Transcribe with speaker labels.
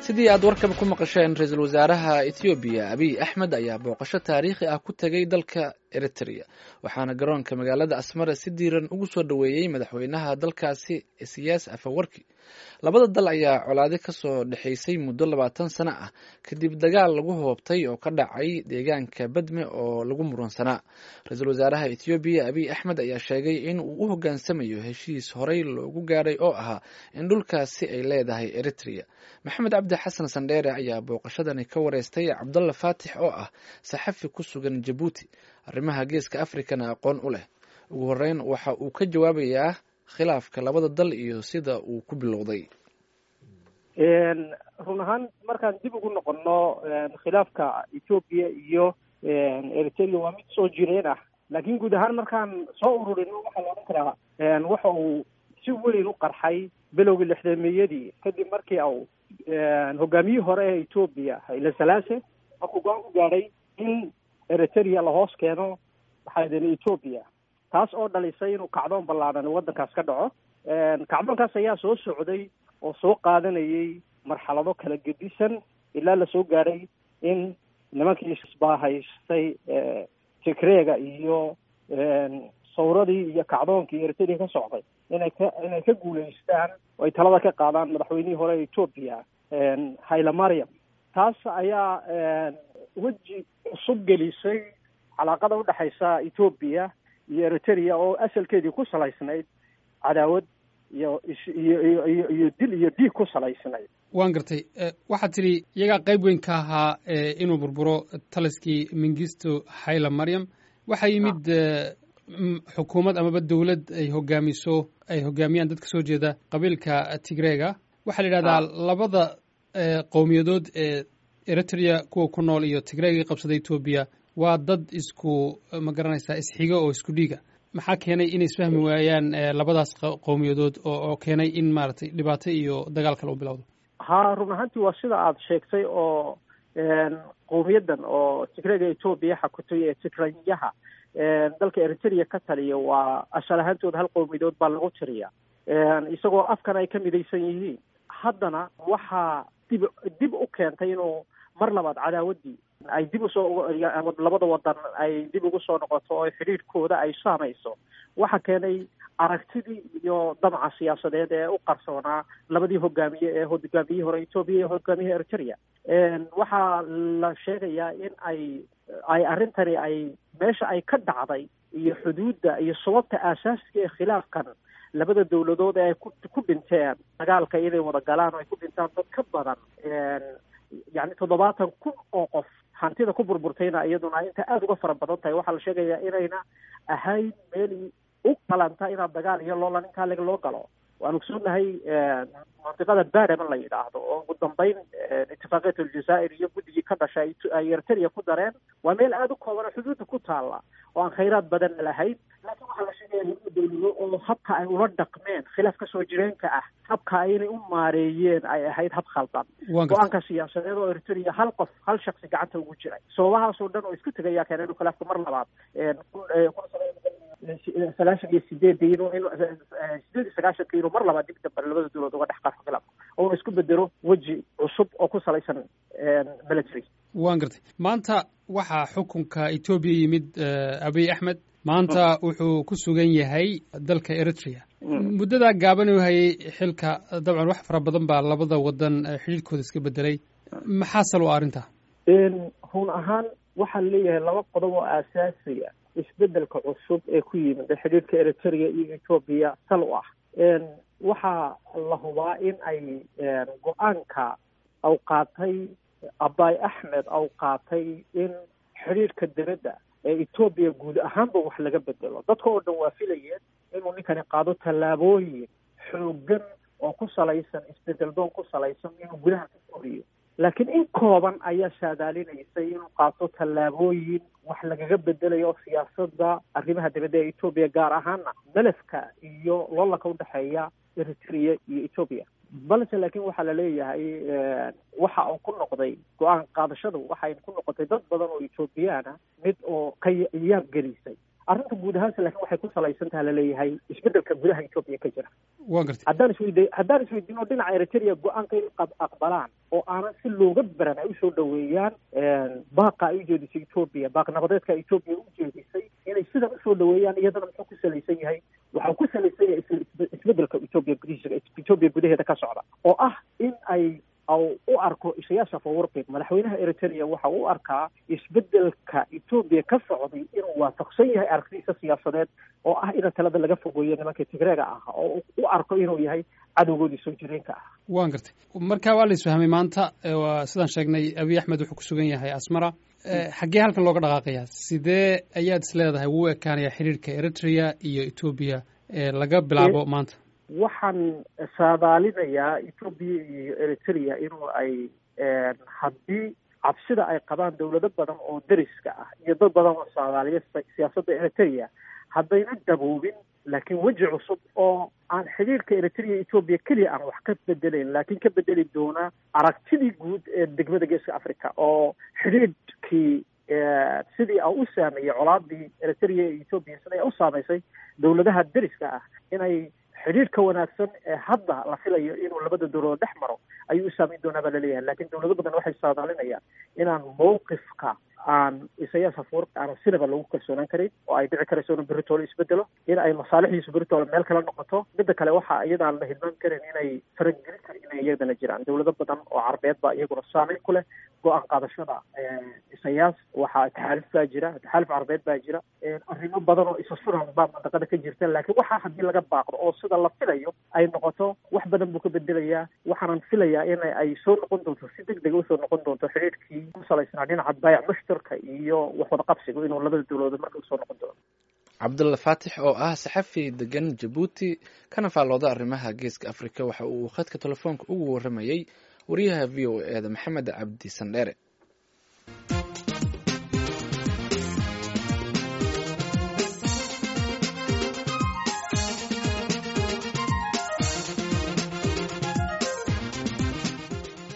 Speaker 1: sidii aad warkaba ku maqasheen ra-iisul wasaaraha ethoobiya abiy axmed ayaa booqasho taariikhi ah ku tegay dalka eritrea waxaana garoonka magaalada asmara si diiran ugu soo dhoweeyey madaxweynaha dalkaasi siyaas afawarki labada dal ayaa colaade kasoo dhexaysay muddo labaatan sano ah kadib dagaal lagu hoobtay oo ka dhacay deegaanka badme oo lagu muransanaa ra-iisul wasaaraha ethoobiya abiy axmed ayaa sheegay in uu u hoggaansamayo heshiis horey loogu gaaray oo ahaa in dhulkaasi ay leedahay eritrea maxamed cabdi xasan sandheere ayaa booqashadani ka wareystay cabdalla faatix oo ah saxafi ku sugan jabuuti arrimaha geeska afrikana aqoon u leh ugu horeyn waxa uu ka jawaabayaa khilaafka labada dal iyo sida uu ku bilowday
Speaker 2: run ahaan markaan dib ugu noqono khilaafka ethoobiya iyo eritrea waa mid soo jireen ah laakiin guud ahaan markaan soo ururino waxaa la odhan karaa waxa uu si weyn u qarxay bilowgii lixdameeyadii kadib markii au hogaamiyihii hore ee etoobiya hayle salaase markuu go-aan ku gaadhay in eritrea lahoos keeno waxaa deni etoobiya taas oo dhalisay inuu kacdoon ballaadhan waddankaas ka dhaco kacdoonkaas ayaa soo socday oo soo qaadanayay marxalado kala gedisan ilaa lasoo gaadhay in nimankii isbaahaystay tigreega iyo sawradii iyo kacdoonkii eritrea ka socday inay ka inay ka guulaystaan oo ay talada ka qaadaan madaxweynihii hore ee etoobiya hayle mariam taas ayaa weji cusub gelisay calaaqada udhexaysa etoobiya iyo eritrea oo asalkeedii ku salaysnayd cadaawad iyo iyo iyo iyo iyo dil iyo dhiig ku salaysnayd
Speaker 3: waan gartay waxaad tidhi iyagaa qayb weyn ka ahaa inuu burburo taliskii mingisto hayle mariam waxaa yimid xukuumad amaba dowlad ay hogaamiso ay hogaamiyaan dad ka soo jeeda qabiilka tigreega waxaa la yidhahdaa labada qowmiyadood ee eritrea kuwa ku nool iyo tigreega qabsada etoobiya waa dad isku ma garanaysaa isxigo oo isku dhiiga maxaa keenay inay isfahmi waayaan labadaas qowmiyadood oo keenay in maaragtay dhibaato iyo dagaal kale u bilowdo
Speaker 2: ha run ahaantii waa sida aada sheegtay oo qowmiyaddan oo tigreega etoobiya xakutay ee tigranyaha dalka eritrea ka taliya waa ashal ahaantooda hal qowmiyadood baa lagu tiriya isagoo afkan ay ka midaysan yihiin haddana waxaa dib dib u keentay inuu mar labaad cadaawaddii ay dib usoo labada wadan ay dib ugu soo noqoto oo xidhiidhkooda ay saamayso waxa keenay aragtidii iyo damaca siyaasadeed ee u qarsoonaa labadii hogaamiye ee hogaamiyihii hore etoobiya iyo hogaamiyihii eritrea waxaa la sheegayaa in ay ay arrintani ay meesha ay ka dhacday iyo xuduudda iyo sababta aasaasiga ee khilaafkan labada dawladood ee ay ku ku dhinteen dagaalka inay wada galaan oo ay ku dhintaan dad ka badan yacni toddobaatan kun oo qof hantida ku burburtayna iyaduna inta aada uga fara badan tahay waxaa la sheegayaa inayna ahayn meel u qalanta inaad dagaal iyo loolan inkaa leg loo galo waan ogsoonahay mantiqada bareman la yidhaahdo oo ugu dambeyn itifaaqiyat aljazaa'ir iyo guddigii ka dhashay ay eritrea ku dareen waa meel aada u kooban oo xuduudda ku taalla oo aan khayraad badanna lahayn laakiin waxaa la sheegaya laba dawlado oo habka ay ula dhaqmeen khilaaf kasoo jireenka ah habka aynay u maareeyeen ay ahayd hab khaldan go-aanka siyaasadeed oo eritrea hal qof hal shaksi gacanta ugu jiray sababahaasoo dhan oo isku tegayaa keenay inuu khilaafka mar labaad sagaashan iyo sideedii inuu in sideed iyo sagaashanka inuu mar labaad dib dambe labada dawlad uga dhex qarxo khilaafka oona isku bedelo weji cusub oo ku salaysan military
Speaker 3: waan gartay maanta waxaa xukunka etoobiya yimid abiy axmed maanta wuxuu ku sugan yahay dalka eritrea muddadaa gaaban u hayay xilka dabcan wax fara badan baa labada wadan xidhiidhkooda iska bedelay maxaa sal u arrinta
Speaker 2: run ahaan waxaa leeyahay laba qodob oo aasaasiya isbedelka cusub ee ku yimid xidhiidhka eritrea iyo etoobiya sal u ah waxaa la hubaa in ay go-aanka aw qaatay abay axmed aw qaatay in xidhiidhka dibadda ee etoobiya guud ahaanba wax laga bedelo dadka oo dhan waa filayeen inuu ninkani qaado tallaabooyin xoogan oo ku salaysan isbedel doon ku salaysan inuu gudaha ka koriyo laakiin in kooban ayaa saadaalinaysay inuu qaato tallaabooyin wax lagaga bedelayo siyaasadda arrimaha dibadda ee etoobiya gaar ahaana melefka iyo loolanka udhexeeya eritrea iyo etoobiya balse laakiin waxaa la leeyahay waxa uu ku noqday go-aan qaadashadu waxay ku noqotay dad badan oo etoobiyaan ah mid oo ka yaab gelisay arrinta guud ahaanse laakiin waxay ku salaysan taha laleeyahay isbeddelka gudaha etoobiya ka jira
Speaker 3: wa gartay
Speaker 2: haddaan isweydi haddaan isweydiino dhinaca eritrea go-aanka in aqbalaan oo aanan si looga baran ay usoo dhaweeyaan baaqa ay ujeedisay etoobiya baaq nabadeedka etoobiya ujeedisay inay sidan usoo dhaweeyaan iyadana muxuu ku salaysan yahay waxau ku salaysan yahay isbeddelka etoobiya gudihiisa etoobiya gudaheeda ka socda oo ah in ay u arko isayaas afawarqi madaxweynaha eritrea waxa u arkaa isbeddelka etoobiya ka socday inuu waafaqsan yahay aragtidiisa siyaasadeed oo ah in talada laga fogeeyo nimanka tigreega ah oo u arko inuu yahay cadowgoodii soo jireenka ah
Speaker 3: wan gartay marka waa la isfahmay maanta sidaan sheegnay abiy axmed wuxuu ku sugan yahay asmara xaggee halkan looga dhaqaaqaya sidee ayaad is leedahay wuu ekaanaya xiriirka eritrea iyo etoobiya laga bilaabo maanta
Speaker 2: waxaan saadaalinayaa etoobiya iyo eritrea inuu ay haddii cabsida ay qabaan dawlado badan oo deriska ah iyo dad badan oo saadaaliya siyaasadda eritrea haddayna daboobin laakiin weji cusub oo aan xidhiirka eritrea etoobiya keliya aan wax ka bedelayn laakiin ka bedeli doona aragtidii guud ee degmada geeska africa oo xidhiidhkii sidii a u saameeyey colaadii eritrea iyo etoobiya siday u saamaysay dawladaha deriska ah inay xidhiirka wanaagsan ee hadda la filayo inuu labada dawladood dhex maro ayuu u saameyn doonaa baa laleeyahay lakin dawlado badan waxay saadaalinayaan inaan mawqifka aan isayaas afuurka aanan sinaba lagu kalsoonaan karin oo ay dhici karayso inuu beritoole isbedelo in ay masaalixdiisu beritoole meel kala noqoto midda kale waxa iyadaan la hilmaan karin inay faragelin karin inay iyadana jiraan dawlado badan oo carbeed baa iyaguna saameyn ku leh go-aan qaadashada isayaas waxaa taxaaluf baa jira taxaaluf carbeed baa jira arrimo badan oo isa suran baa mandaqada ka jirta laakiin waxaa haddii laga baaqdo oo sida la filayo ay noqoto wax badan buu ka bedelayaa waxaanan filayaa in ay soo noqon doonto si deg dega usoo noqon doonto xidhiidhkii ku salaysnaa dhinaca baayac mushtarka iyo wax wada qabsiga inuu labada dawladood marka usoo noqon doono
Speaker 1: cabdulla faatix oo ah saxafi degan jabuuti kana faallooda arrimaha geeska afrika waxa uu khadka telefoonka ugu warramayey wariyaha v o e da maxamed cabdi sandheere